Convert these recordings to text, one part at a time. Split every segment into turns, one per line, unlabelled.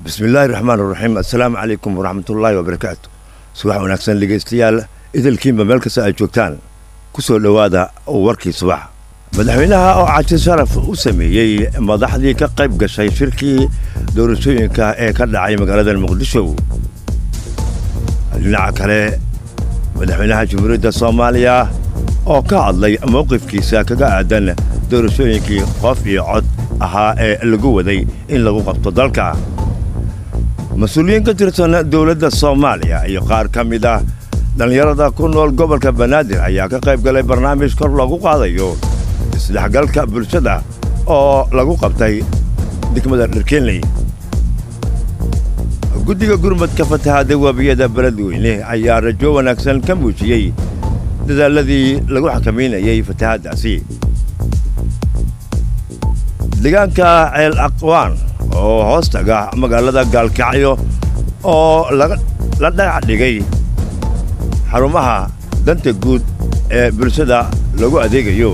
bismillaahi raxmaan raxiim assalaamu calaykum waraxmatullaahi wabarakaatu subax wanaagsan dhegaystayaal idilkiinba meel kasta ay joogtaan ku soo dhowaada warkii subax madaxweynaha oo caji sharaf u sameeyey madaxdii ka qayb gashay shirkii doorashooyinka ee ka dhacay magaalada muqdisho dhinaca kale madaxweynaha jamhuuriyadda soomaaliya oo ka hadlay mowqifkiisa kaga aadan doorashooyinkii qof iyo cod ahaa ee lagu waday in lagu qabto dalka mas-uuliyiin ka tirsan dowladda soomaaliya iyo qaar ka mid ah dhallinyarada ku nool gobolka banaadir ayaa ka qayb galay barnaamij kor loogu qaadayo isdhexgalka bulshada oo lagu qabtay degmada dharkeenley guddiga gurmadka fatahaada webiyada beledweyne ayaa rajo wanaagsan ka muujiyey dadaalladii lagu xakamaynayey fatahaaddaasi deegaanka ceel aqwaan oo hoos taga magaalada gaalkacyo oo la dhagax dhigay xarumaha danta guud ee bulshada lagu adeegayo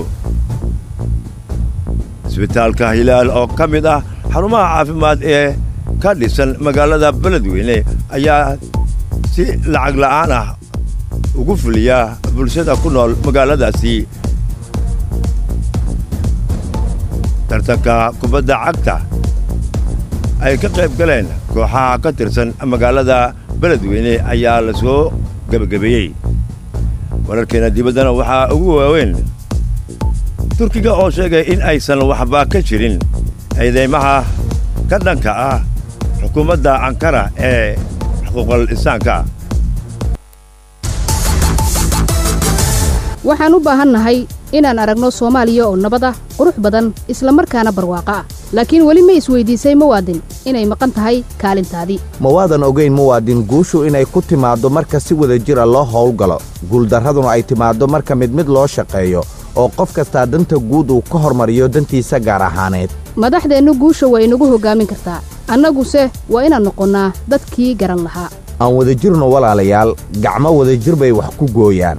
isbitaalka hilaal oo ka mid ah xarumaha caafimaad ee ka dhisan magaalada beledweyne ayaa si lacag la'aan ah ugu fuliya bulshada ku nool magaaladaasi tartanka kubadda cagta ay ka qayb galeen kooxaha ka tirsan magaalada beledweyne ayaa la soo gebagabeeyey wararkeena dibaddana waxaa ugu waaweyn turkiga oo sheegay in aysan waxba ka jirin ciidaymaha ka dhanka ah xukuumadda ankara ee xuquuqal insaanka
waxaan u baahannahay inaan aragno soomaaliya oo nabad ah qurux badan isla markaana barwaaqo ah laakiin weli ma isweyddiisay muwaadin inay maqan tahay kaalintaadii
ma waadan ogayn muwaadin guushu inay ku timaaddo marka si wada jir a loo howlgalo guuldarraduna ay timaaddo marka mid mid loo shaqeeyo oo qof kastaa danta guud uu ka hormariyo dantiisa gaar ahaaneed
madaxdeennu guusha waa inagu hoggaamin kartaa annaguse waa inaan noqonnaa dadkii garan lahaa
aan wadajirno walaalayaal gacmo wadajir bay wax ku gooyaan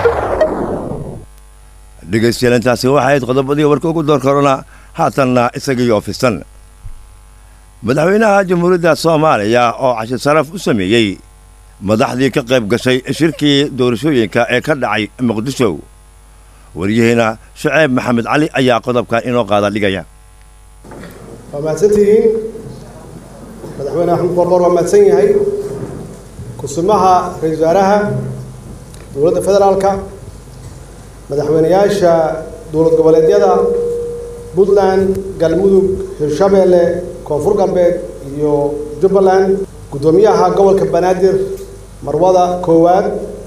dhegaystayaal intaasi waxay ahayd qodobadii warka ugu door korona haatanna isagii oofisan madaxweynaha jamhuuriyadda soomaaliya oo cashi saraf u sameeyey madaxdii ka qayb gashay shirkii doorashooyinka ee ka dhacay muqdisho waryaheena shuceyb maxamed cali ayaa qodobkan inoo qaada dhigaya
waa mahadsantihiin madaxweyne axmed qorqor waa mahadsan yahay kusumaha ra-iisul wasaaraha dowladda federaalka madaxweynayaasha dowlad goboleedyada puntland galmudug hirshabeelle koonfur galbeed iyo jubbaland guddoomiyaha gobolka banaadir marwada koowaad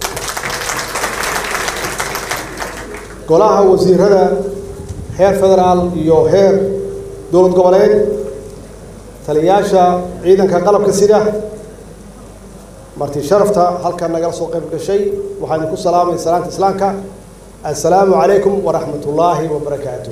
golaha wasiirada heer federaal iyo heer dowlad goboleed taliyayaasha ciidanka qalabka sida marti sharafta halkan nagala soo qayb gashay waxaan idinku salaamay salaanta islaamka assalaamu calaykum waraxmat ullaahi wabarakaatu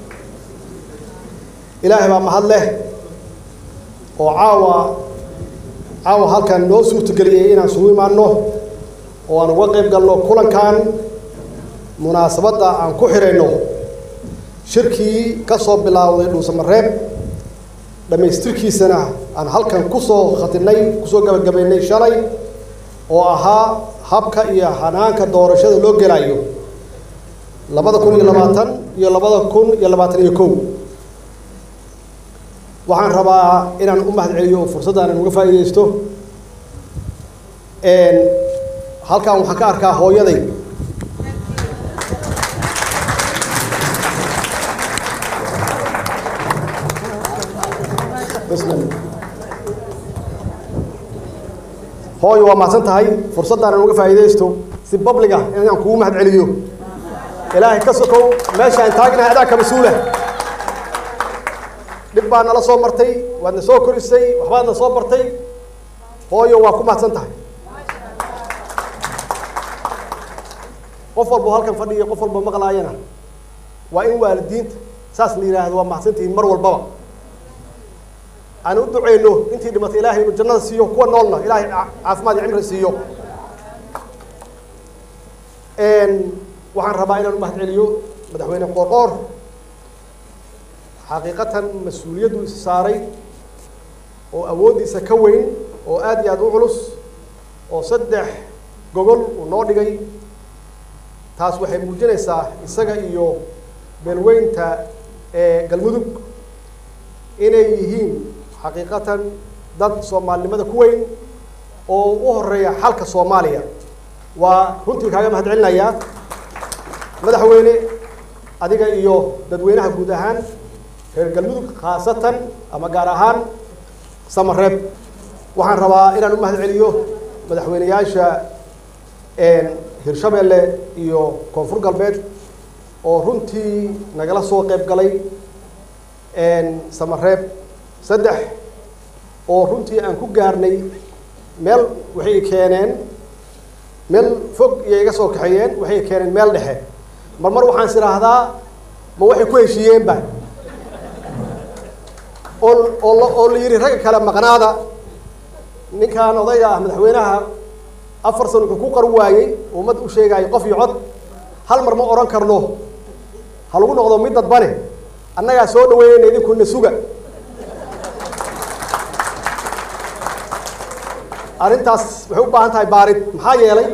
ilaahay baa mahad leh oo caawa caawa halkan noo suurtageliyey inaan sugu imaanno oo aan uga qayb galno kulankan munaasabadda aan ku xidhayno shirkii ka soo bilaawday dhuusamareeb dhammaystirkiisana aan halkan kusoo khatinay kusoo gabagabaynay shalay oo ahaa habka iyo hanaanka doorashada loo gelaayo labada kun iyo labaatan iyo labada kun iyo labaatan iyo kow waxaan rabaa inaan u mahad celiyo oo fursaddan aan uga faa'iidaysto halkan waxaan ka arkaa hooyaday hooyo waa mahadsan tahay fursaddan aan uga faa'iidaysto si babliga inaan kugu mahad celiyo ilaahay ka sokow meeshaan taagnahay adaa ka mas-uula dhib baa nala soo martay waad na soo korisay waxbaad na soo bartay hooyo waa ku mahadsan tahay qof walbo halkan fadhiyo qof walbo maqlaayana waa in waalidiinta saas la yidhaahdo waa mahadsantihiin mar walbaba aan u duceyno intii dhimatay ilaahay inuu jannada siiyo kuwa noolna ilaahay caafimaad iyo cimri siiyo waxaan rabaa inaan u mahad celiyo madaxweyne qoorqoor xaqiiqatan mas-uuliyaddu is saaray oo awooddiisa ka weyn oo aad iyo aada u culus oo saddex gogol uu noo dhigay taas waxay muujinaysaa isaga iyo beelweynta ee galmudug inay yihiin xaqiiqatan dad soomaalinimada ku weyn oo u horeeya xalka soomaaliya waa runtii kaaga mahad celinayaa madaxweyne adiga iyo dadweynaha guud ahaan reer galmudug khaasatan ama gaar ahaan samareeb waxaan rabaa inaan u mahad celiyo madaxweyneyaasha hirshabeelle iyo koonfur galbeed oo runtii nagala soo qayb galay samareeb saddex oo runtii aan ku gaarnay meel waxay keeneen meel fog iyo iga soo kaxeeyeen waxay keeneen meel dhexe mar mar waxaan is idhaahdaa ma waxay ku heshiiyeenba oo oo la oo la yidhi ragga kale maqnaada ninkan odayga ah madaxweynaha afar san wuxuu ku qaru waayey ummad u sheegaayo qof iyo cod hal mar ma odhan karno ha lagu noqdo mid dadbane annagaa soo dhaweynayna idinkuna suga arrintaas waxay u baahan tahay baarid maxaa yeelay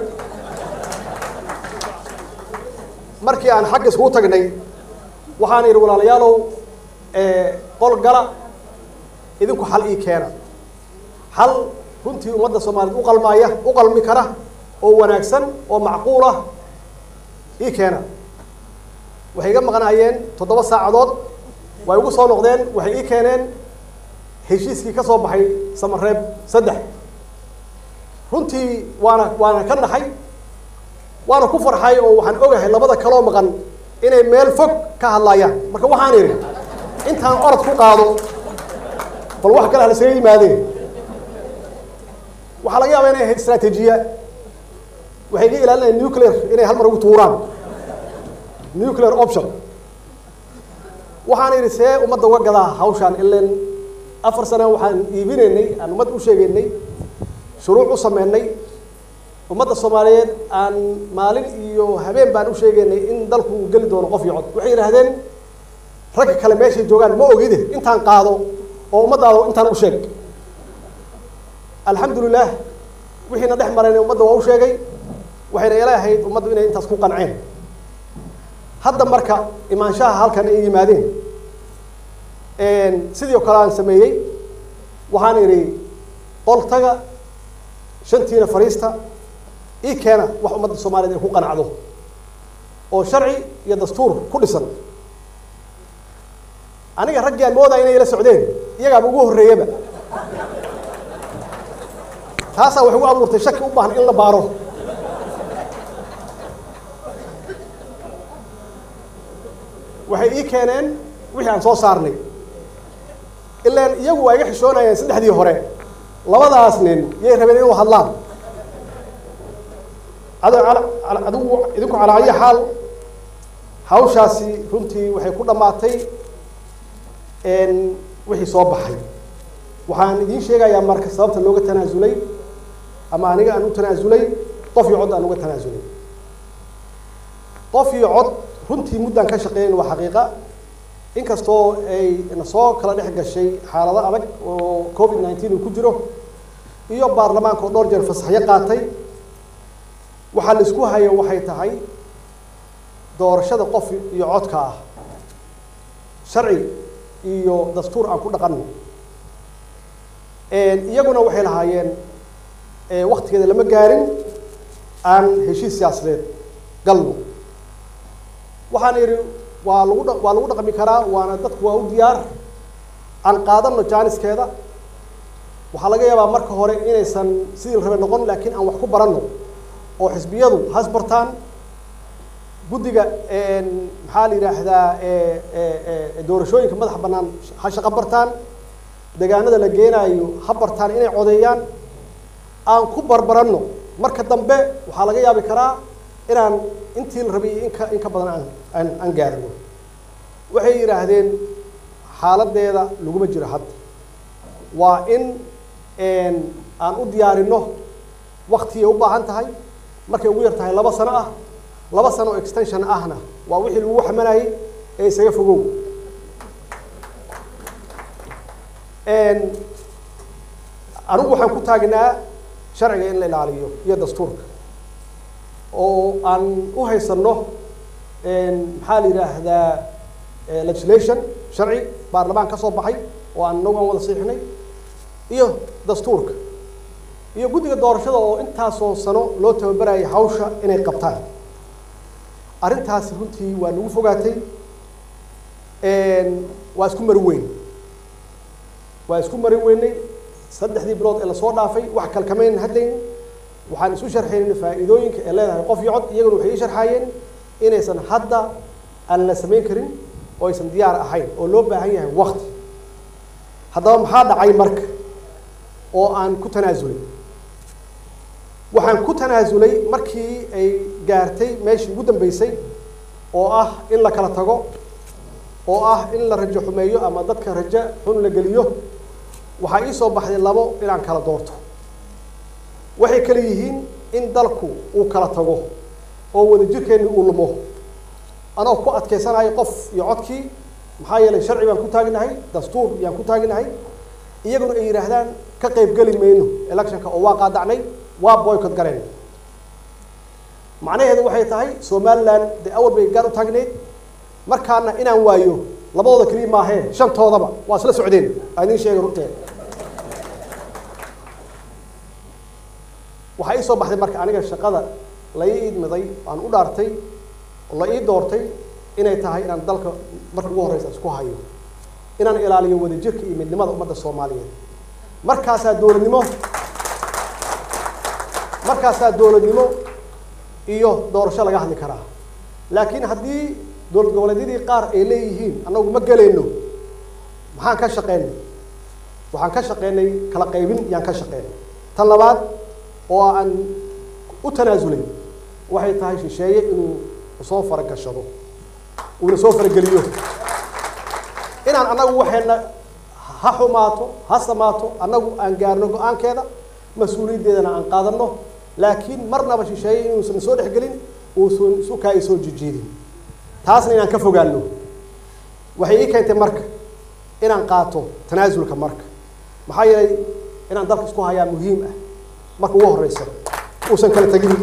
markii aan xagga iskugu tagnay waxaan idhi walaalayaalow qol gala idinku xal ii keena xal runtii ummadda soomaaliyeed u qalmaaya u qalmi kara oo wanaagsan oo macquul ah ii keena waxay iga maqnaayeen toddoba saacadood way igu soo noqdeen waxay ii keeneen heshiiskii ka soo baxay samareeb saddex runtii waana waana ka naxay waana ku farxay oo waxaan ogahay labada kaloo maqan inay meel fog ka hadlaayaan marka waxaan idhi intaan orod ku qaado bal wax kale halasaga yimaadeen waxaa laga yaabaa inay ahayd istraatiijiya waxay ga ilaalinayaan nuclear inay hal mar ugu tuuraan nuclear option waxaan idhi see ummadda uga gadaa hawshaan ilan afar sano waxaan iibinaynay aan ummadda u sheegaynay shuruuc u sameynay ummadda soomaaliyeed aan maalin iyo habeen baan u sheegaynay in dalku uu geli doono qof iyo cod waxay yidhaahdeen ragga kale meeshay joogaan ma ogide intaan qaado oo ummadaada intaan u sheeg alxamdulilah wixiina dhex marayna ummadda waa u sheegay waxayna ila ahayd ummaddu inay intaas ku qanceen hadda marka imaanshaha halkan ay yimaadeen sidii oo kale aan sameeyey waxaan idhi qoltaga shantiina fariista ii keena wax ummadda soomaaliyeed ay ku qanacdo oo sharci iyo dastuur ku dhisan aniga raggii aan moodaya inay ila socdeen iyagaaba ugu horreeyaba taasaa waxay ugu abuurtay shaki u baahan in la baaro waxay ii keeneen wixii aan soo saarnay ilaan iyagu waa iga xishoonayeen saddexdii hore labadaas nin yay rabeen inuu hadlaan adigu idinku calaa ayi xaal hawshaasi runtii waxay ku dhammaatay wixii soo baxay waxaan idiin sheegayaa marka sababta looga tanaasulay ama aniga aan u tanaasulay qof iyo cod aan uga tanaasulay qof iyo cod runtii muddaan ka shaqeeyn waa xaqiiqa inkastoo ay na soo kala dhex gashay xaalado adag oo covid nineteen uu ku jiro iyo baarlamaanka oo dhowr jeer fasaxyo qaatay waxaa la isku haya waxay tahay doorashada qof iyo codka ah sharci iyo dastuur aan ku dhaqanno iyaguna waxay lahaayeen waktigeeda lama gaarin aan heshiis siyaasadeed galno waxaan idhi waa lagu dha waa lagu dhaqmi karaa waana dadku waa u diyaar aan qaadano jaaniskeeda waxaa laga yaabaa marka hore inaysan sidii la rabe noqon laakiin aan wax ku baranno oo xisbiyadu has bartaan guddiga maxaa la yidhaahdaa doorashooyinka madaxa bannaan ha shaqo bartaan deegaanada la geenaayo ha bartaan inay codeeyaan aan ku barbaranno marka dambe waxaa laga yaabi karaa inaan intii la rabay iyo inka in ka badan aan aan aan gaarino waxay yidhaahdeen xaaladeeda laguma jiro hadda waa in aan u diyaarinno waktigay u baahan tahay markay ugu yar tahay laba sano ah laba sano oo extension ahna waa wixii lagu xamanayay ee isaga fogow anigu waxaan ku taagnaa sharciga in la ilaaliyo iyo dastuurka oo aan u haysanno maxaa la yidhaahdaa legislation sharci baarlamaan ka soo baxay oo aan inagu aan wada siixnay iyo dastuurka iyo guddiga doorashada oo intaasoo sano loo tababarayay hawsha inay qabtaan arrintaasi runtii waa nagu fogaatay waa isku mari weyn waa isku mari weynay saddexdii bilood ee lasoo dhaafay wax kalkamayn hadlayn waxaan isu sharxaynay faa'iidooyinka ee leedahay qof iyo cod iyaguna waxay ii sharxaayeen inaysan hadda aan la samayn karin oo aysan diyaar ahayn oo loo baahan yahay wakti haddaba maxaa dhacay marka oo aan ku tanaasulay waxaan ku tanaasulay markii ay gaartay meeshii ugu dambeysay oo ah in la kala tago oo ah in la rajo xumeeyo ama dadka rajo xun la geliyo waxaa ii soo baxday labo inaan kala doorto waxay kale yihiin in dalku uu kala tago oo wadajirkeenni uu lumo anoo ku adkaysanayo qof iyo codkii maxaa yeelay sharci baan ku taagnahay dastuur yaan ku taagnahay iyaguna ay yidhaahdaan ka qaybgeli mayno electionka oo waa qaadacnay waa boycott galeen macnaheedu waxay tahay somaliland dee awal bay gaar u taagneyd markaana inaan waayo labadooda keliya maahee shantoodaba waa isla socdeen aan idiin sheegay runteed waxaa ii soo baxday marka aniga shaqada la ii idmiday aan u dhaartay oo la ii doortay inay tahay inaan dalka marka ugu horreysa isku hayo inaan ilaaliyo wadajirka iyo midnimada ummadda soomaaliyeed markaasaa dowladnimo markaasaa dowladnimo iyo doorasho laga hadli karaa laakiin haddii dowlad goboleedyadii qaar ay leeyihiin annagu ma gelayno maxaan ka shaqeynay waxaan ka shaqeynay kala qaybin yaan ka shaqeynay tan labaad oo aan u tanaasulay waxay tahay shisheeye inuu soo faragashado uuna soo farageliyo inaan annagu waxayna ha xumaato ha samaato annagu aan gaarno go-aankeeda mas-uuliyaddeedana aan qaadanno laakiin marnaba shisheeye inuusan soo dhexgelin uusan sukaa i soo jijiidin taasna inaan ka fogaano waxay ii keentay marka inaan qaato tanaasulka marka maxaa yeelay inaan dalka isku hayaa muhiim ah marka ugu horeysa uusan kala tegin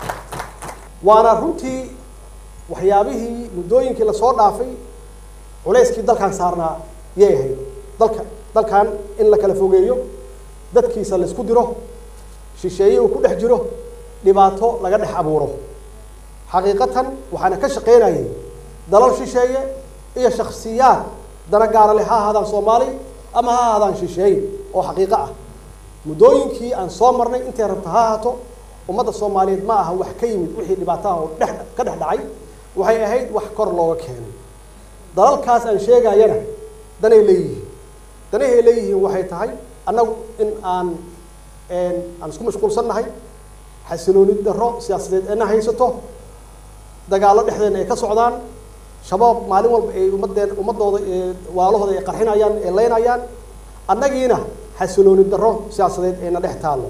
waana runtii waxyaabihii muddooyinkii lasoo dhaafay culayskii dalkan saarnaa yay ahayd dalka dalkan in la kala fogeeyo dadkiisa la isku diro shisheeye uu ku dhex jiro dhibaato laga dhex abuuro xaqiiqatan waxaana ka shaqaynayay dalal shisheeye iyo shaksiyaad dana gaara leh ha ahaadaan soomaali ama ha ahaadaan shisheeye oo xaqiiqo ah muddooyinkii aan soo marnay intay rabta ha ahaato ummadda soomaaliyeed ma aha wax ka yimid wixii dhibaataha oo dhex ka dhex dhacay waxay ahayd wax kor looga keenay dalalkaas aan sheegayana danay leeyihiin danahay leeyihiin waxay tahay annagu in aan aan isku mashquulsannahay xasilooni darro siyaasadeed eena haysato dagaallo dhexdeena ay ka socdaan shabaab maalin walba ay ummadeen ummadooda waalahooda ay qarxinayaan ay leynayaan annagiina xasilooni darro siyaasadeed ayna dhex taallo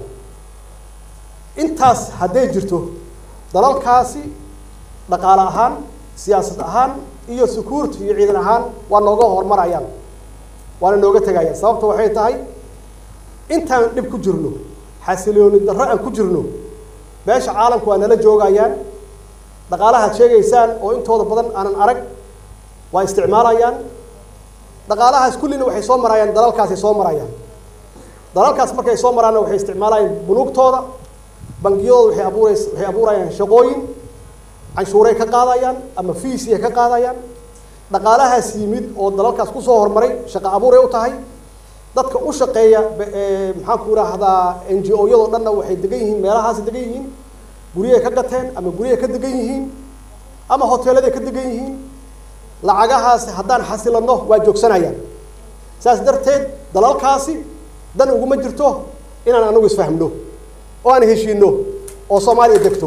intaas hadday jirto dalalkaasi dhaqaale ahaan siyaasad ahaan iyo security iyo ciidan ahaan waa nooga horumarayaan waana nooga tegayaan sababta waxay tahay intaan dhib ku jirno xasilooni darro aan ku jirno beesha caalamku waa nala joogayaan dhaqaalahaad sheegaysaan oo intooda badan aanan arag waa isticmaalayaan dhaqaalahaas kullina waxay soo marayaan dalalkaasay soo marayaan dalalkaas markay soo maraanna waxay isticmaalayaan bunuugtooda bangiyadooda waxay abuurays waxay abuurayaan shaqooyin canshuuray ka qaadayaan ama fiisiay ka qaadayaan dhaqaalahaas yimid oo dalalkaas kusoo horumaray shaqo abuuray u tahay dadka u shaqeeya maxaan ku idhaahdaa n g o yadoo dhanna waxay degan yihiin meelahaasay degan yihiin guryahay ka gateen ama guryahay ka degan yihiin ama hoteeladay ka degan yihiin lacagahaas haddaan xasilanno waa joogsanayaan saas darteed dalalkaasi dan uguma jirto inaan anagu isfahmno oo aan heshiino oo soomaaliya degto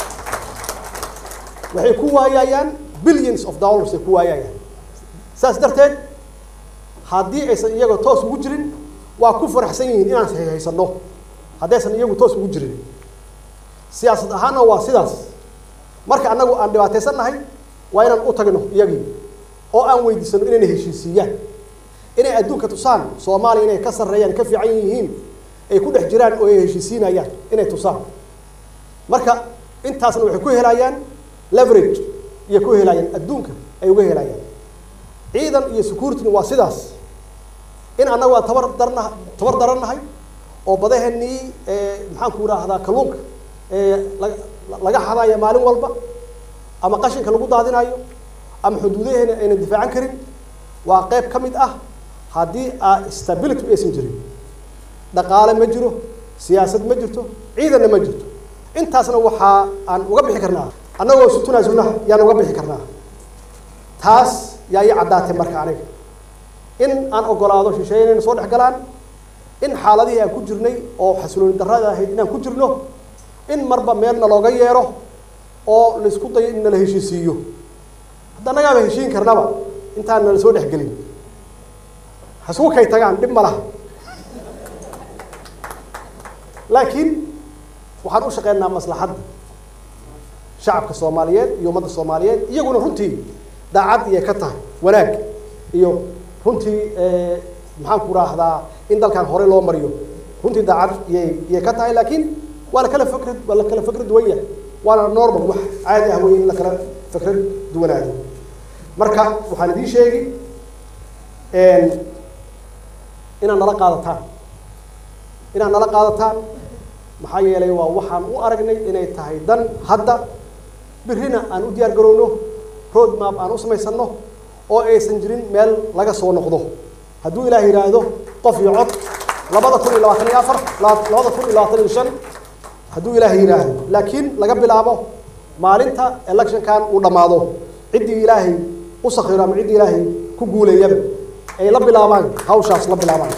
waxay ku waayayaan billions of dollars ay ku waayayaan saas darteed haddii aysan iyaga toos ugu jirin waa ku faraxsan yihiin inaan haysanno haddaysan iyagu toos ugu jirin siyaasad ahaanna waa sidaas marka annagu aan dhibaataysan nahay waa inaan u tagno iyagii oo aan weydiisano inayna heshiisiiyaan inay adduunka tusaan soomaaliya inay ka sarreeyaan ka fiican yihiin ay ku dhex jiraan oo ay heshiisiinayaan inay tusaan marka intaasna waxay ku helayaan leverage iyo ku helayaan adduunka ay uga helayaan ciidan iyo securityna waa sidaas in annagu aan tabar darna tabar darannahay oo badaheenii maxaan ku idhaahdaa kalluunka laga laga xadaya maalin walba ama qashinka lagu daadinayo ama xuduudaheena aynan difaacan karin waa qayb ka mid ah haddii aa stability aysan jirin dhaqaale ma jiro siyaasad ma jirto ciidanna ma jirto intaasna waxaa aan uga bixi karnaa annagoo isu tunaasulna yaan uga bixi karnaa taas yaa ii caddaatay marka aniga in aan ogolaado shisheeye inayna soo dhex galaan in xaaladihii aan ku jirnay oo xasilooni darrada ahayd inaan ku jirno in marba meelna looga yeero oo laisku dayo in nala heshiisiiyo hadda annagaaba heshiin karnaba intaan nala soo dhexgelin hasugu kay tagaan dhib ma laha laakiin waxaan u shaqeynaa maslaxadda shacabka soomaaliyeed iyo ummadda soomaaliyeed iyaguna runtii daacad iyay ka tahay wanaag iyo runtii maxaan ku raahdaa in dalkan horey loo mariyo runtii daacad iyay iyay ka tahay laakiin waa la kala fikrad waa la kala fikrad duwan yahay waana normal wax caadi ah wey in la kala fikrad duwanaado marka waxaan idiin sheegi inaad nala qaadataan inaad nala qaadataan maxaa yeelay waa waxaan u aragnay inay tahay dan hadda birrina aan u diyaar garowno road map aan u samaysanno oo aysan jirin meel laga soo noqdo hadduu ilaah yidhaahdo qof iyo cod labada kun iyo labaatan iyo afar labada kun iyo labaatan iyo shan hadduu ilaah yidhaahdo laakiin laga bilaabo maalinta electionkan uu dhammaado ciddii ilaahay u sakhiro ama ciddii ilaahay ku guuleeyaba ay la bilaabaan hawshaas la bilaabaan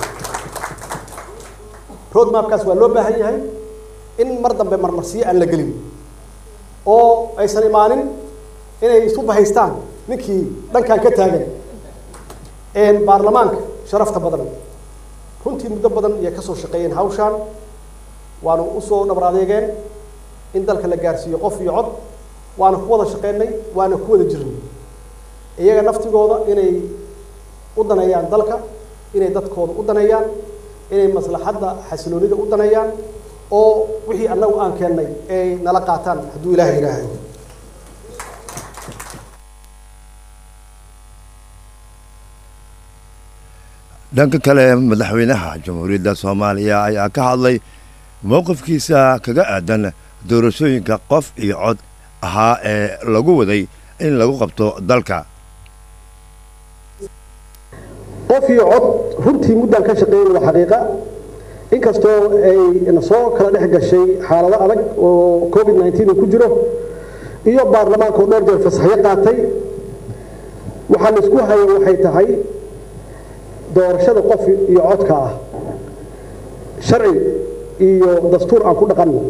road mapkaas waa loo baahan yahay in mar dambe marmarsiyo aan la gelin oo aysan imaanin inay isu bahaystaan ninkii dhankan ka taagan baarlamaanka sharafta badan runtii muddo badan ayay kasoo shaqeeyeen hawshaan waanu usoo dhabar adeegeen in dalka la gaarsiiyo qof iyo cod waana ku wada shaqeynay waana ku wada jirnay iyaga naftigooda inay u daneeyaan dalka inay dadkooda u daneeyaan inay maslaxadda xasiloonida u daneeyaan oo wixii annagu aan keennay ay nala qaataan hadduu ilaah yidhaahdo
dhanka kale madaxweynaha jamhuuriyadda soomaaliya ayaa ka hadlay mowqifkiisa kaga aadan doorashooyinka qof iyo cod ahaa ee lagu waday in lagu qabto dalka
qof iyo cod runtii muddaan ka shaqeynay waa xaqiiqa inkastoo ay na soo kala dhex gashay xaalado adag oo covid nineteen uu ku jiro iyo baarlamaanka oo dhowr jeer fasaxyo qaatay waxaa la isku hayo waxay tahay doorashada qof iyo codka ah sharci iyo dastuur aan ku dhaqanno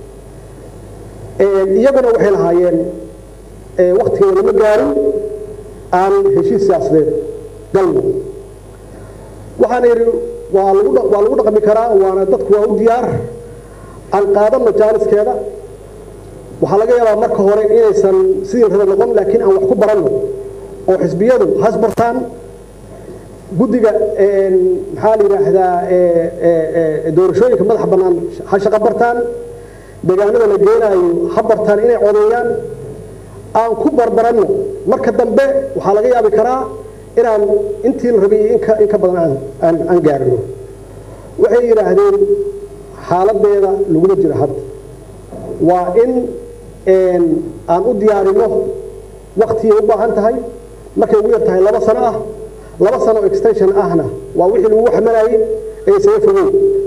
iyaguna waxay lahaayeen waktigeeda lama gaarin aan heshiis siyaasadeed galno waxaana yidhi waa lagu waa lagu dhaqmi karaa waana dadku waa u diyaar aan qaadanno jaaniskeeda waxaa laga yaabaa marka hore inaysan sidii raba noqon laakiin aan wax ku baranno oo xisbiyadu has bartaan guddiga maxaa la yidhaahdaa doorashooyinka madaxa bannaan ha shaqo bartaan deegaanada la geenaayo ha bartaan inay codeeyaan aan ku barbaranno marka dambe waxaa laga yaabi karaa inaan intii la rabay inka in ka badan aan aan gaarino waxay yidhaahdeen xaaladeeda laguma jiro hadda waa in aan u diyaarino waktigay u baahan tahay markay ugu yar tahay laba sano ah laba sano oo extension ahna waa wixii lagu xamalayay ee isaga fogow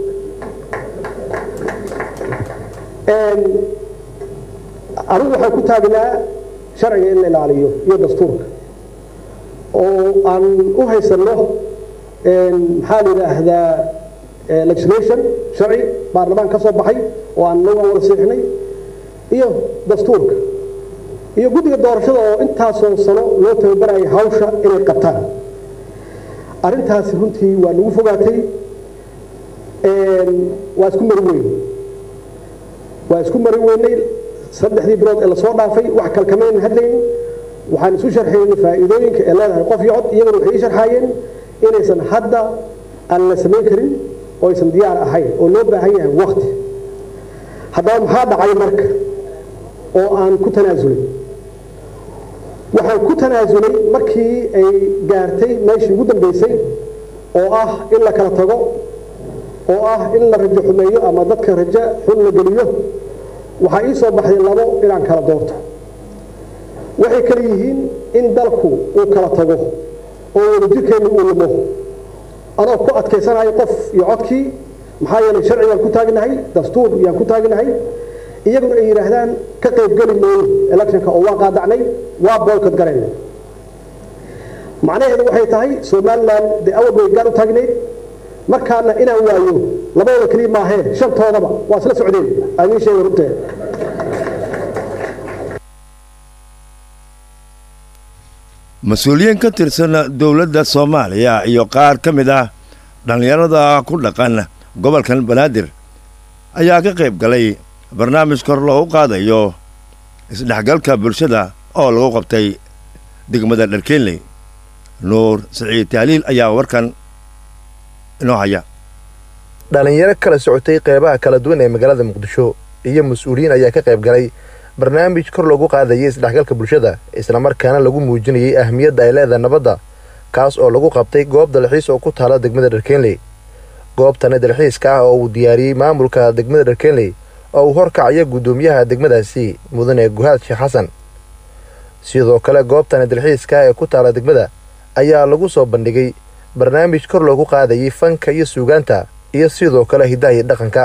anigu waxaan ku taagnaa sharciga in la ilaaliyo iyo dastuurka oo aan u haysanno maxaa la yidhaahdaa legislation sharci baarlamaan ka soo baxay oo aan nagu aan wada siixnay iyo dastuurka iyo guddiga doorashada oo intaasoo sano loo tababarayay hawsha inay qabtaan arrintaasi runtii waa nagu fogaatay waa isku mari weyn waa isku mari weynay saddexdii bilood ee lasoo dhaafay wax kalkamaynan hadlayn waxaan isu sharxaynay faa'iidooyinka ee leedahay qof iyo cod iyaguna waxay ii sharxaayeen inaysan hadda aan la samayn karin oo aysan diyaar ahayn oo loo baahan yahay wakti haddaba maxaa dhacay marka oo aan ku tanaasulay waxaan ku tanaasulay markii ay gaartay meeshii ugu dambaysay oo ah in la kala tago oo ah in la rajo xumeeyo ama dadka rajo xun la geliyo waxaa ii soo baxday labo inaan kala doorto waxay kala yihiin in dalku uu kala tago oo wadajirkeenna uu lumo anoo ku adkaysanayo qof iyo codkii maxaa yeelay sharci baan ku taagnahay dastuur yaan ku taagnahay iyaguna ay yidhaahdaan ka qaybgeli mayno electionka oo waa qaadacnay waa boykot garayna macnaheedu waxay tahay somalilan dee awal bay gaar u taagnayd markaana inaan waayo labadooda keliya maahee shantoodaba waa isla socdeen aan idiin sheega runteeda
mas-uuliyiin ka tirsan dowladda soomaaliya iyo qaar ka mid ah dhallinyarada ku dhaqan gobolkan banaadir ayaa ka qayb galay barnaamij kor loogu qaadayo isdhexgalka bulshada oo lagu qabtay degmada dharkeenley nuur siciid tahliil ayaa warkan inoo haya
dhallinyaro kala socotay qeybaha kala duwan ee magaalada muqdisho iyo mas-uuliyiin ayaa ka qayb galay barnaamij kor loogu qaadayay isdhexgalka bulshada islamarkaana lagu muujinayay ahmiyadda ay leedahay nabadda kaas oo lagu qabtay goob dalxiis oo ku taala degmada dharkeenley goobtani dalxiiska ah oo uu diyaariyey maamulka degmada dharkeenley oo uu horkacaya guddoomiyaha degmadaasi mudane guhaad sheekh xasan sidoo kale goobtani dalxiiska ah ee ku taala degmada ayaa lagu soo bandhigay barnaamij kor loogu qaadayay fanka iyo suugaanta iyo sidoo kale hiddaha iyo dhaqanka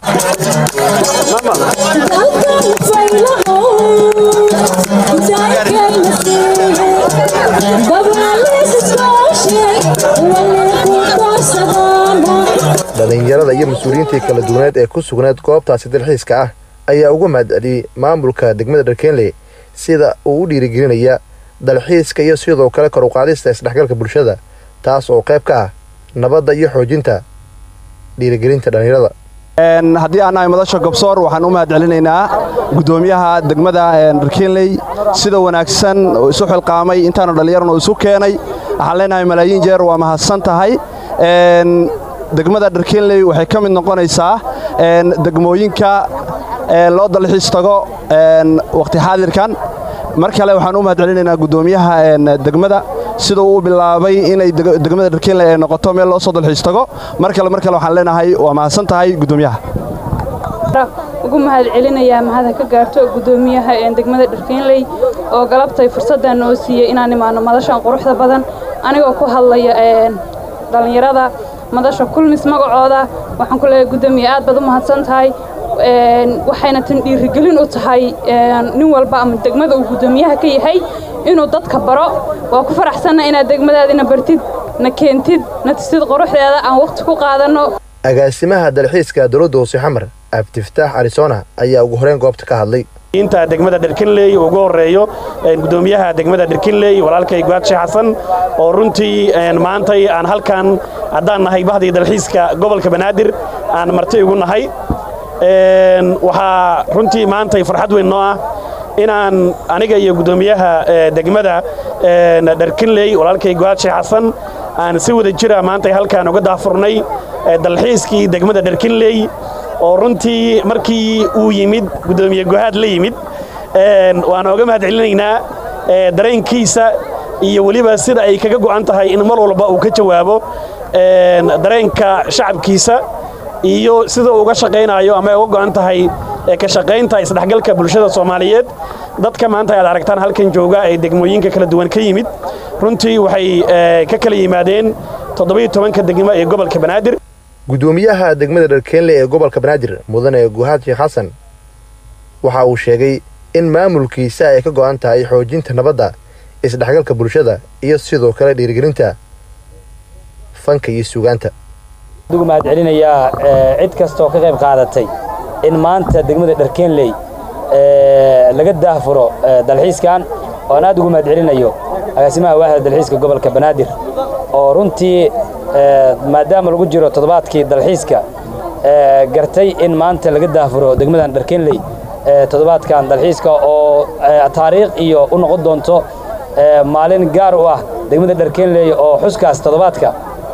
dhallinyarada iyo mas-uuliyiintii kala duwaneed ee ku sugneed goobtaasi dalxiiska ah ayaa uga mahadceliyey maamulka degmada dharkeenley sida uu u dhiirigelinaya dalxiiska iyo sidoo kale kor uqaadista isdhexgalka bulshada taas oo qayb ka ah nabadda iyo xoojinta dhiirigelinta dhallinyarada
haddii aan nahay madasha gobsoor waxaan u mahad celinaynaa guddoomiyaha degmada dharkeenley sida wanaagsan oo isu xilqaamay intaanu dhallinyarana isu keenay waxaan leenahay malaayiin jeer waa mahadsan tahay degmada dharkeenley waxay ka mid noqonaysaa degmooyinka loo dalxiis tago wakhti xaadirkan mar kale waxaan u mahad celinaynaa guddoomiyaha degmada sida uu bilaabay inay degmada dharkeenley ay noqoto meel loo soo dalxiis tago mar kale mar kale waxaan leenahay waa mahadsan tahay guddoomiyaha
ugu mahad celinayaa mahada ka gaarto guddoomiyaha degmada dharkeenley oo galabtay fursaddan noo siiyey inaan imaano madashan quruxda badan anigoo ku hadlaya dhallinyarada madasha kulmis magacooda waxaan ku leeyahay guddoomiye aad baad u mahadsan tahay waxayna tan dhiirigelin u tahay nin walba ama degmada uu guddoomiyaha ka yahay inuu dadka baro waa ku faraxsanna inaad degmadaadina bartid na keentid na tusid quruxdeeda aan wakhti ku qaadanno
agaasimaha dalxiiska dowladda hoose xamar abdiftaax arisona ayaa ugu horeyn goobta ka hadlay
inta degmada dharkinley ugu horeeyo gudoomiyaha degmada dharkinley walaalkay guaadshe xasan oo runtii maantay aan halkan haddaan nahay bahdii dalxiiska gobolka banaadir aan marti ugu nahay waxaa runtii maantay farxad weyn noo ah inaan aniga iyo guddoomiyaha degmada dharkinley walaalkay guaadshe xasan aan si wada jira maantay halkaan uga daafurnay dalxiiskii degmada dharkinley oo runtii markii uu yimid guddoomiye guhaad la yimid waan oga mahad celinaynaa dareenkiisa iyo weliba sida ay kaga go'an tahay in mar walba uu ka jawaabo dareenka shacabkiisa iyo sida uu uga shaqaynayo ama ay uga go'an tahay ka shaqaynta isdhexgalka bulshada soomaaliyeed dadka maanta aad aragtaan halkan jooga ee degmooyinka kala duwan ka yimid runtii waxay ka kala yimaadeen toddobiyo tobanka degmo ee gobolka banaadir
guddoomiyaha degmada dharkeenley ee gobolka banaadir mudane guhaad sheekh xasan waxa uu sheegay in maamulkiisa ay ka go'an tahay xoojinta nabadda isdhexgalka bulshada iyo sidoo kale dhiirigelinta fanka iyo suugaanta
ugu mahad celinayaa cid kastaoo ka qayb qaadatay in maanta degmada dharkeenley laga daahfuro dalxiiskan oan aad ugu mahad celinayo agaasimaha waaxda dalxiiska gobolka banaadir oo runtii maadaama lagu jiro toddobaadkii dalxiiska gartay in maanta laga daahfuro degmadan dharkeenley toddobaadkan dalxiiska oo taariikh iyo u noqon doonto maalin gaar u ah degmada dharkeenley oo xuskaas toddobaadka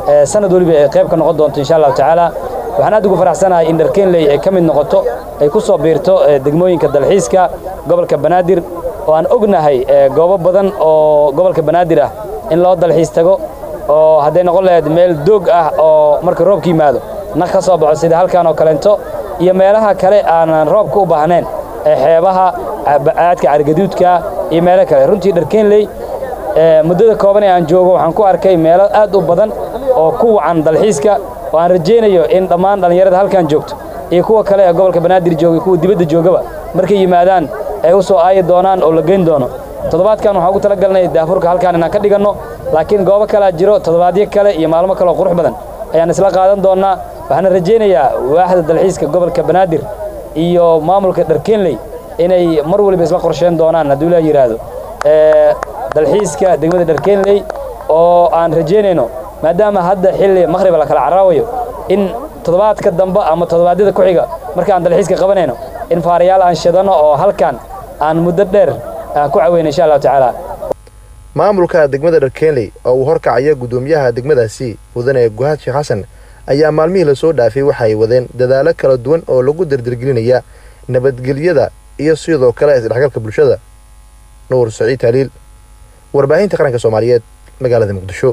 sanad weliba ay qayb ka noqon doonto insha allahu tacaala waxaan aad ugu faraxsanahay in dharkeenley ay ka mid noqoto ay ku soo biirto degmooyinka dalxiiska gobolka banaadir oo aan ognahay goobo badan oo gobolka banaadir ah in loo dalxiis tago oo hadday noqon lahayd meel doog ah oo marka roobka yimaado naq ka soo baxo sida halkan oo kaleento iyo meelaha kale aanan roobka u baahnayn ee xeebaha aadka cargaduudka iyo meelo kale runtii dharkeenley muddada kooban ee aan joogo waxaan ku arkay meelo aad u badan oo ku wacan dalxiiska oo aan rajaynayo in dhammaan dhallinyarada halkan joogto iyo kuwa kale ee gobolka banaadir jooga kuwa dibadda joogaba markay yimaadaan ay u soo aayi doonaan oo la geyn doono toddobaadkan waxaan ugu talagalnay daafurka halkaan inaan ka dhiganno laakiin goobo kalea jiro toddobaadyo kale iyo maalmo kale oo qurux badan ayaan isla qaadan doonnaa waxaana rajaynayaa waaxda dalxiiska gobolka banaadir iyo maamulka dharkeenley inay mar waliba isla qorsheyn doonaan hadduu la yidhaahdo dalxiiska degmada dharkeenley oo aan rajaynayno maadaama hadda xilli makhriba la kala caraawayo in toddobaadka dambe ama toddobaadyada ku xiga markaan dalxiiska qabanayno in faarayaal aan shidano oo halkan aan muddo dheer aan ku caweyno insha allahu tacaala
maamulka degmada dharkeenley oo uu horkacaya guddoomiyaha degmadaasi mudane guhaad sheekh xasan ayaa maalmihii lasoo dhaafay waxa ay wadeen dadaalo kala duwan oo lagu dardargelinaya nabadgelyada iyo sidoo kale isdhexgalka bulshada nuur saciid haliil warbaahinta qaranka soomaaliyeed magaalada muqdisho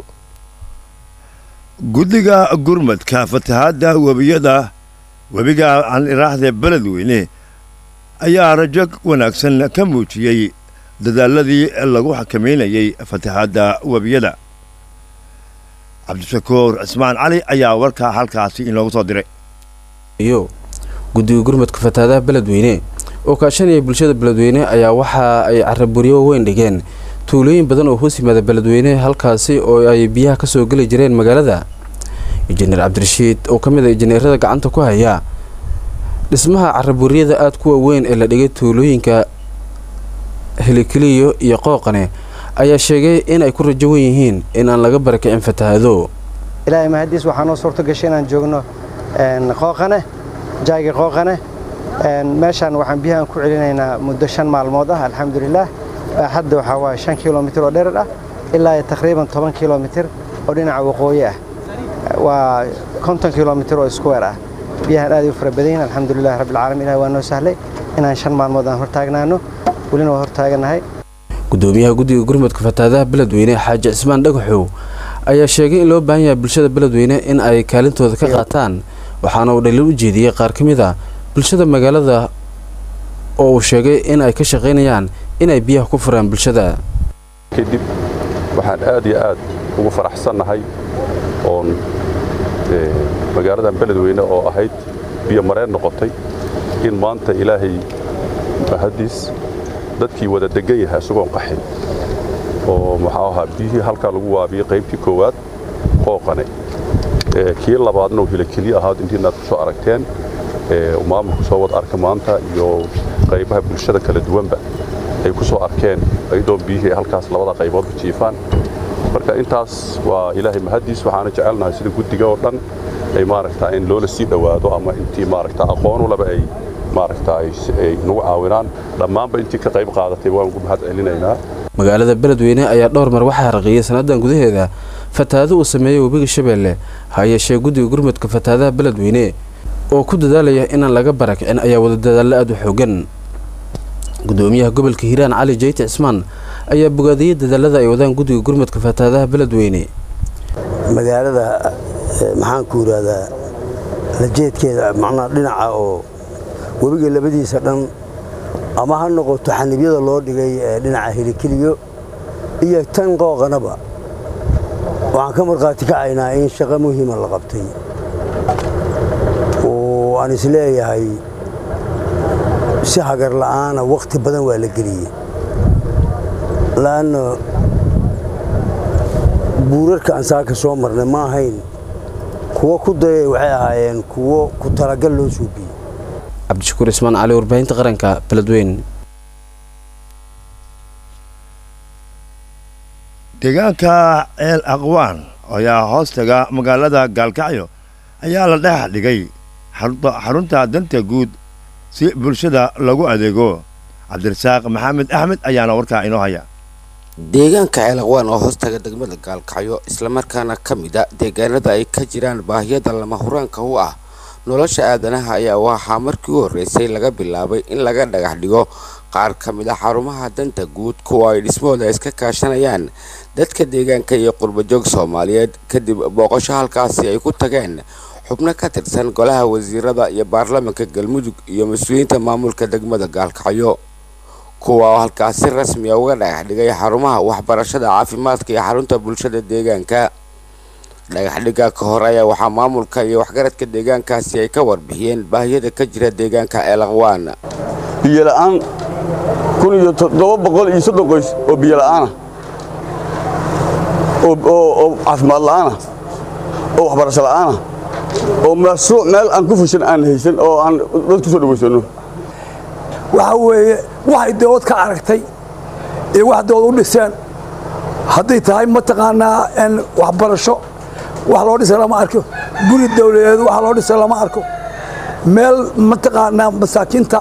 guddiga gurmadka fatahaadda webiyada webiga aan iraahde beledweyne ayaa rajo wanaagsan ka muujiyey dadaaladii lagu xakamaynayey fatahaadda webiyada cabdishakuur cismaan cali ayaa warkaa halkaasi inoogu soo diray
iyo guddiga gurmadka fatahaadaha beledweyne oo kaashanaya bulshada beledweyne ayaa waxa ay caraburyo weyn dhigeen tuulooyin badan oo hoos yimaada beledweyne halkaasi oo ay biyaha ka soo geli jireen magaalada injineer cabdirashiid oo ka mid a injineerada gacanta ku haya dhismaha caraburyada aada kuwa weyn ee la dhigay tuulooyinka helikeliyo iyo qooqane ayaa sheegay in ay ku rajo wen yihiin in aan laga barakicin fatahaado
ilaahay mahadiis waxaa noo suurto gashay inaan joogno qooqane jaayga qooqane meeshaan waxaan biyahaan ku celinaynaa muddo shan maalmood ah alxamdulilaah hadda waxaa waaye shan kilomitir oo dherer ah ilaa taqriiban toban kilomitir oo dhinaca waqooyi ah waa konton kilomitir oo iskuweer ah biyahan aad u fara badan yihin alxamdulilah rabbilcaalamiin ilahi waa noo sahlay inaan shan maalmood aan hortaagnaano welina waa hortaaganahay
gudoomiyaha guddiga gurmadka fatahaadaha beledweyne xaaji cismaan dhagaxow ayaa sheegay in loo baahan yahay bulshada beledweyne in ay kaalintooda ka qaataan waxaana uu dhaliil u jeediyey qaar ka mid a bulshada magaalada oo uu sheegay in ay ka shaqaynayaan inay biyaha ku furaan bulshada
kadib waxaan aad iyo aad ugu faraxsannahay oon magaaladan beledweyne oo ahayd biyo mareen noqotay in maanta ilaahay mahadiis dadkii wada degan yahay isagoon qaxin oo muxuu ahaa biyihii halkaa lagu waabiyey qaybtii koowaad qooqane kii labaadna uu hilakeliye ahaad intiinaad ku soo aragteen maamulku soo wada arka maanta iyo qaybaha bulshada kala duwanba ay ku soo arkeen ayadoo biyihii ay halkaas labada qayboodba jiifaan marka intaas waa ilaahay mahadiis waxaana jecelnahay sida guddiga oo dhan ay maaragtaa in loola sii dhowaado ama intii maaragtaa aqoonu laba ay maaragtaa ay nagu caawinaan dhammaanba intii ka qayb qaadatay waan ugu mahad celinaynaa
magaalada beledweyne ayaa dhowr mar waxaa haraqiyey sannadan gudaheeda fatahaado uu sameeyey webiga shabeelle ha yeeshee guddiga gurmadka fatahaadaha beledweyne oo ku dadaalaya inaan laga barakicin ayaa wada dadaallo aad u xoogan gudoomiyaha gobolka hiiraan cali jeyti cismaan ayaa bogaadiyey dadaalada ay wadaan guddiga gurmadka fatahaadaha beledweyne
magaalada maxaan ku yidhaahdaa lajeedkeeda macnaa dhinaca oo webiga labadiisa dhan ama ha noqoto xanibyada loo dhigay ee dhinaca helikeliyo iyo tan qooqanaba waxaan ka markhaati kacaynaa in shaqo muhiima la qabtay oo aan isleeyahay si hagar la'aana wakhti badan waa la geliyey la'anna buurarka aan saaka soo marnay ma ahayn kuwo ku dayay waxay ahaayeen kuwo ku talagal loo suubiyey
cabdishakuur ismaan cali warbaahinta qaranka beledweyn
deegaanka ceel aqwaan ayaa hoostaga magaalada gaalkacyo ayaa la dhex dhigay xarunta danta guud si bulshada lagu adeego cabdirasaaq maxamed axmed ayaana warkaa inoo haya
deegaanka ceelaqwaan oo hoostaga degmada gaalkacyo islamarkaana ka mid a deegaanada ay ka jiraan baahiyada lama huraanka u ah nolosha aadanaha ayaa waxaa markii u horreysay laga bilaabay in laga dhagax dhigo qaar ka mid a xarumaha danta guud kuwa ay dhismahooda iska kaashanayaan dadka deegaanka iyo qurbajoog soomaaliyeed kadib booqasho halkaasi ay ku tageen xubno ka tirsan golaha wasiirada iyo baarlamaanka galmudug iyo mas-uuliyiinta maamulka degmada gaalkacyo kuwa oo halkaasi rasmiya uga dhagax dhigay xarumaha waxbarashada caafimaadka iyo xarunta bulshada deegaanka dhagaxdhigga ka hor ayaa waxaa maamulka iyo waxgaradka deegaankaasi ay ka warbixiyeen baahiyada ka jira deegaanka ceelaqwaan
biyo la'aan kun iyo toddoba boqol iyo soddon qoys oo biyo la'aana oo caafimaad la'aana oo waxbarasho la'aana oo mashruuc meel aan ku fushan aan haysan oo aan dad ku soo dhawaysanno
waxa weeye waxay dawlad ka aragtay iyo wax dawlad u dhiseen hadday tahay mataqaanaa waxbarasho wax loo dhisa lama arko guri dawladeed wax loo dhisa lama arko meel mataqaanaa masaakiinta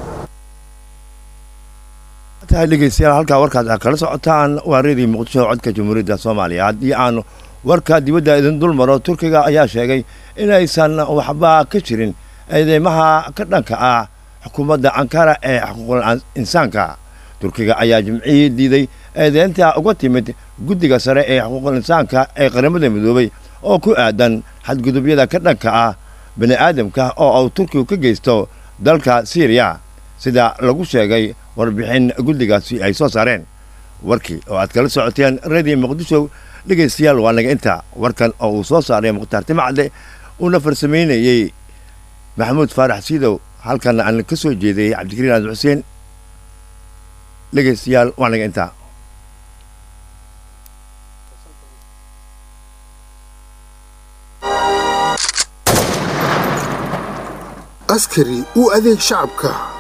tahay dhegeystayaal halkaa warkaas aad kala socotaan waa reedii muqdisho codka jamhuuriyadda soomaaliya haddii aan warka dibadda idin dul maro turkiga ayaa sheegay inaysan waxba ka jirin eedeymaha ka dhanka ah xukuumadda ankara ee xuquuqul insaanka turkiga ayaa jimcihii diiday eedeynta uga timid guddiga sare ee xuquuqul insaanka ee qaramada midoobay oo ku aadan xadgudubyada ka dhanka ah bani aadamka oo uu turkigu ka geysto dalka siiriya sida lagu sheegay warbixin guddigaasi ay soo saareen warkii oo aad kala socoteen reediyo muqdisho dhegaystayaal waa naga inta warkan oo uu soo saaray mukhtaar timacde uuna farsamaynayey maxamuud faarax siidow halkana aan ka soo jeedayey cabdikariin aad xuseen dhegaystayaal waa naga intaa
askari u adeeg shacabka